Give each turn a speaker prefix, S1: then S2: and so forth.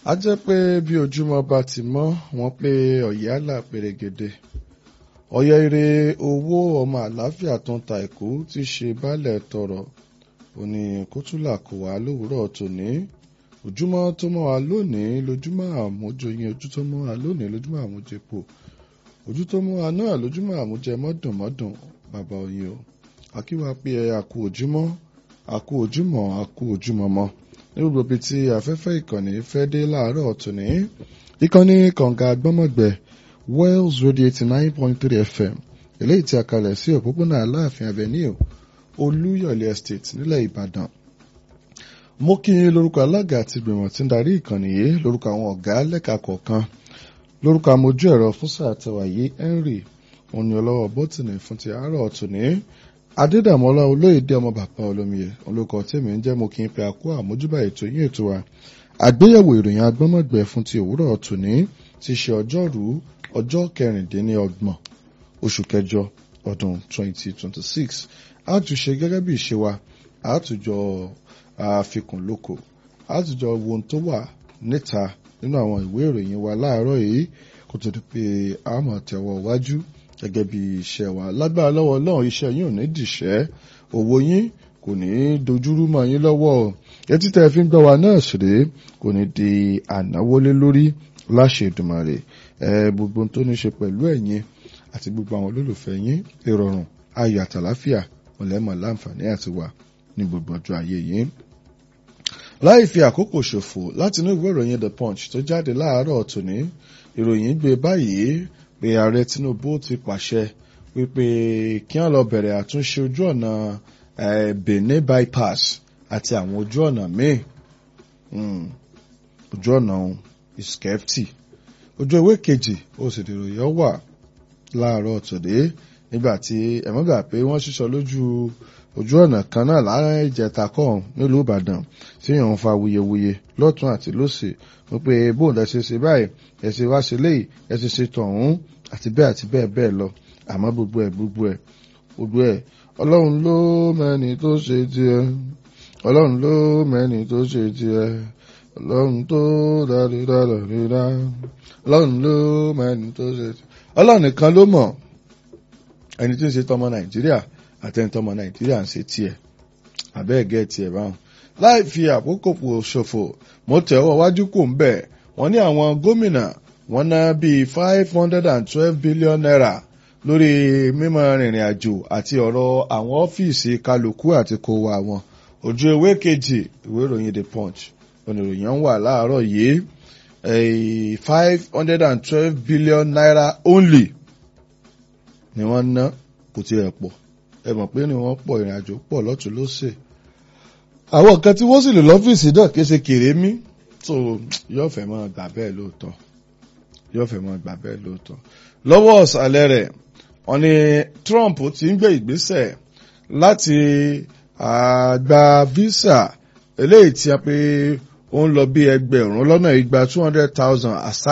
S1: a jẹ́ pé bí ojúmọ́ bá ti mọ́ wọ́n pé ọ̀yálà pèrègèdè ọ̀yẹ́ ire owó ọmọ àlàáfíà tó ń ta èkó ti ṣe baálẹ̀ tọrọ òní kótólà kò wá lówùúrọ̀ tòní ojúmọ́ tó mọ́ wa lónìí lójúmọ́ àmójoyin ojú tó mọ́ wa lónìí lójúmọ́ àmójepo ojú tó mọ́ wa náà lójúmọ́ àmójẹ mọ́dùnmọ́dùn bàbá oyin o akíwá pé ẹ àkú ojúmọ́ àkú ojúmọ́ àkú ojúmọ́ mọ́ ní gbogbo ibi tí afẹ́fẹ́ ìkànnì fẹ́ dé láàárọ̀ tòní ìkànnì kànga gbọ́mọ̀gbẹ́ Wells Radio eighty nine point three FM eléyìí tí a kalẹ̀ sí òpópónà Aláàfin Avenue Olúyọ̀lé Estate nílẹ̀ Ìbàdàn mo kí yín lórúkọ alága àti ìgbìmọ̀ tí ń darí ìkànnì yìí lórúkọ àwọn ọ̀gá lẹ́ka kọ̀ọ̀kan lórúkọ amójú ẹ̀rọ fún sáà tẹwà yìí Henry òní ọlọ́wọ́ bọ́tìnì fún ti àárọ̀ tòní adédàmọ́lá olóyèdè ọmọ bàbá olómiyẹ olóko tèmi ń jẹ́ mo kí n pe àkó àmójúbà ètò yín ètò wa àgbéyẹ̀wò ìròyìn agbọ́mọ̀gbẹ́ fún ti òwúrọ̀ tòní ti ṣe ọjọ́rú ọjọ́ kẹrìndínlọ́gbọ̀n oṣù kẹjọ ọdún 2026 a tún ṣe gẹ́gẹ́ bí ìṣe wa a tún jọ àfikùn lóko a tún jọ wo ohun tó wà níta nínú àwọn ìwé ìròyìn wa láàárọ̀ yìí kó tó di pé a máa tẹ̀wọ́ wájú gẹ́gẹ́ bí iṣẹ́ wa lágbára lọ́wọ́ Ọlọ́run iṣẹ́ yín ò ní dìṣẹ́ owó yín kò ní dojúrú mọ́ yín lọ́wọ́ etí tẹ́ fi ń gbọ́ wa náà ṣeré kò ní di ànáwólé lórí láṣẹ Èdùmàrè ẹ gbogbo tó ní ṣe pẹ̀lú ẹ̀yin àti gbogbo àwọn olólùfẹ́ yín ìrọ̀rùn ayọ̀ àtàláfíà ọ̀lẹ́mọ̀ láǹfààní àti wà ní gbogbo ọjọ́ ayé yìí. láì fi àkókò ṣòfò láti inú ìwé ìròyìn The Punch tó jáde láàárọ̀ tòní ìròyìn gbé báyìí pé ààrẹ Tinubu ti pàṣẹ wípé kí wọ́n lọ bẹ̀rẹ̀ àtúnṣe ojú ọ̀nà Benin bypass àti àwọn ojú ọ̀nà míì ojú ọ̀nà iskefti ojú ewé kejì ó sì dèrò yọ wà láàárọ̀ tòde nígbà tí ẹ̀mọ́gbà pé wọ́n ṣíṣọ lójú ojú ọ̀nà kan náà láàárín ìjẹta kan nílùú Ìbàdàn tí yàn ń fa wuyewuye lọ́tún àti lósì wípé bóun lẹ ṣe ṣe báyìí ẹ ṣe wá ṣe léyìí ẹ ṣe ṣe tọ̀hún àti bẹ́ẹ̀ àti bẹ́ẹ̀ bẹ́ẹ̀ lọ àmọ́ gbogbo ẹ̀ gbogbo ẹ̀ gbogbo ẹ̀ ọlọ́run ló mẹ́ni tó ṣe tiẹ̀ ọlọ́run ló mẹ́ni tó ṣe tiẹ̀ ọlọ́run tó dáadáa ọlọ́run ló mẹ́ni tó ṣe tiẹ̀ ọlọ́run nìkan ló mọ̀ ẹni tí ń ṣe tọmọ nàìjíríà àtẹni tọmọ nàìjíríà ń ṣe tiẹ̀ àbẹ́ẹ̀gẹ́ tiẹ̀ báwọn láì fi àkókò ṣòfò mo tẹ̀ ọwọ́ wájú kò ń bẹ̀ wọ́n ní àwọn gómìnà wọ́n ná bíi five hundred and twelve billion naira lórí mímọ rìnrìn àjò àti ọ̀rọ̀ àwọn ọ́fíìsì kálukú àti kó wa wọn ojú ewé kejì ìwé ìròyìn the punch oníròyìn wà láàárọ̀ yìí five hundred and twelve billion naira only ni wọ́n ná kò tiẹ̀ pọ̀ ẹ mọ̀ pé ni wọ́n pọ̀ ìrìn àjò pọ̀ lọ́tún lọ́sẹ̀ àwọn nǹkan tí wọ́n sì lò lọ́fíìsì náà kì í ṣe kéré mí so yóò fẹ́ máa gbà bẹ́ẹ̀ lóòótọ́ yóò fẹ́ máa gbà bẹ́ẹ̀ lóòótọ́ lọ́wọ́ ọ̀sàlẹ̀ rẹ̀ wọ́n ní Trump ti ń gbé ìgbésẹ̀ láti gba visa eléyìí tí a pé ó ń lọ bí ẹgbẹ̀rún lọ́nà igba two hundred thousand